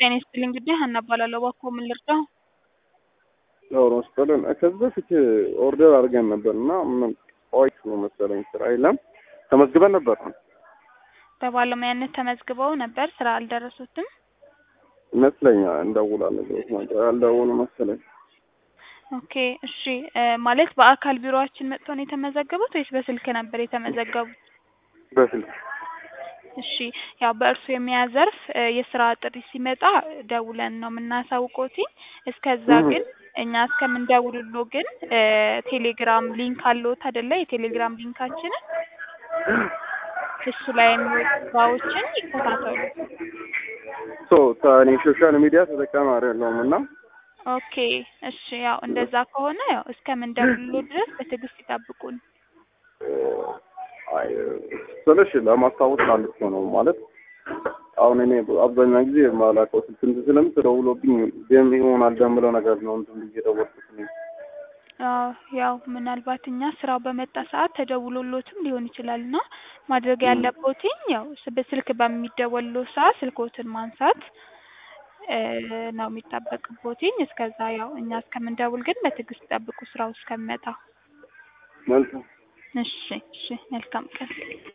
ጤና ይስጥልኝ እንግዲህ ሀና እባላለሁ። እባክዎ ምን ልርዳው? ዶሮ መስጠልን ከዚህ በፊት ኦርደር አድርገን ነበር እና ምን ቆይቶ ነው መሰለኝ ስራ የለም ተመዝግበን ነበር በባለሙያነት ተመዝግበው ነበር ስራ አልደረሱትም? ይመስለኛል እንደውላለን ብሎት ነበር ያልደውሉ መሰለኝ። ኦኬ እሺ እ ማለት በአካል ቢሮአችን መጥተው ነው የተመዘገቡት ወይስ በስልክ ነበር የተመዘገቡት? በስልክ እሺ ያው በእርሱ የሙያ ዘርፍ እ የስራ ጥሪ ሲመጣ ደውለን ነው የምናሳውቅዎት። እስከዛ ግን እኛ እስከምንደውልልዎ ግን እ ቴሌግራም ሊንክ አለዎት አይደለ? የቴሌግራም ሊንካችንን እሱ ላይ የሚወጡ ስራዎችን ይከታተሉ። ሶ እኔ ሶሻል ሚዲያ ተጠቃሚ አይደለሁም እና ኦኬ እሺ ያው እንደዛ ከሆነ ያው እስከምንደውልልዎ ድረስ በትዕግስት ይጠብቁን። አይ ስልሽ ለማስታወስ አንድ እኮ ነው ማለት አሁን እኔ አብዛኛው ጊዜ የማላውቀው ስልክ እንትን ስለምትደውሎብኝ ደም ይሆናል ደምለው ነገር ነው እንትን ብዬ የደወልኩት እኔ። አዎ ያው ምናልባት እኛ ስራው በመጣ ሰዓት ተደውሎልዎትም ሊሆን ይችላል እና ማድረግ ያለብዎትኝ ያው ስ በስልክ በሚደወልልዎ ሰዓት ስልክዎትን ማንሳት እ ነው የሚጠበቅብዎትኝ። እስከዛ ያው እኛ እስከምንደውል ግን በትዕግስት ይጠብቁ ስራው እስከሚመጣ። መልካም እሺ እሺ መልካም ቀን